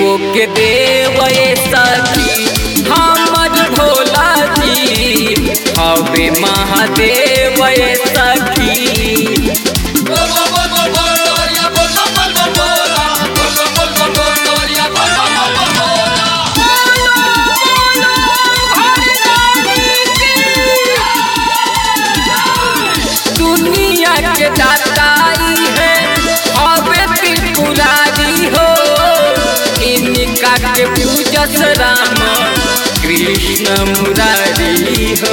देवो के देव सखी हमर भोला जी हवे महादेव सखी दुनिया के दाताई है हवे त्रिपुरारी हो इनका के पूजस राम कृष्ण मुरारी हो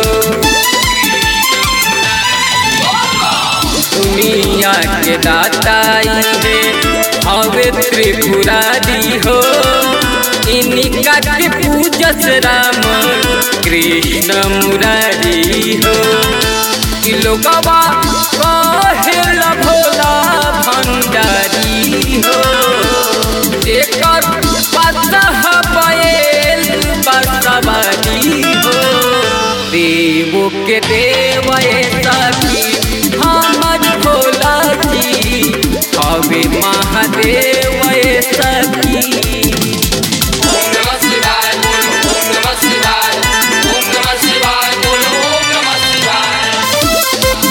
दुनिया के दाताई है हवे त्रिपुरारी हो इनका के पूजस राम कृष्ण मुरारी हो कि लोगवा कहेल भोला भंडारी हो एकर पतह बैल बसवारी हो देवो के देव सखी हमर भोला जी हवे महादेव सखी ओम नमः शिवाय बोलो ओम नमः शिवाय ओम नमः शिवाय बोलो ओम नमः शिवाय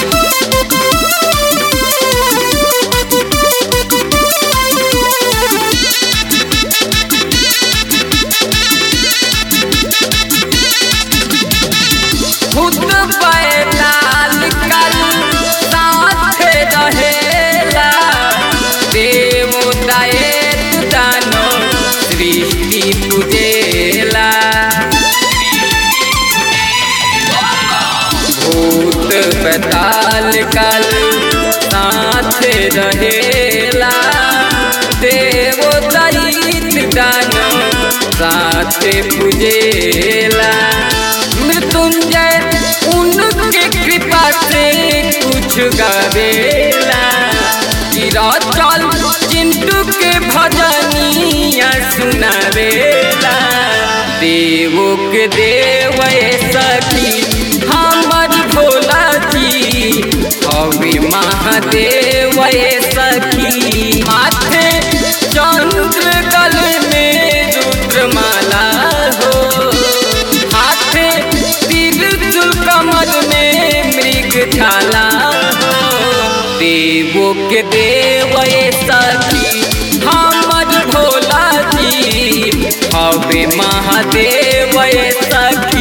खुद बैलाल कल साथ रहेला देव दयेत दानो सृष्टि तुझेला भूत बैताल कल साथ रहेला देव दयित दानो साथ पूजेला मृत्युंजय उनके कृपा से कुछ गावेला गिरा चल चिंटू के भजनिया सुनावेला देवो के देव सखी हमर भोला जी हवे महादेव सखी माथे चंद्र गले में रुद्रमाला हो हाथे त्रिशूल कमर में मृग छाला हो देवो के देव सखी हमर भोला जी हवे महादेव सखी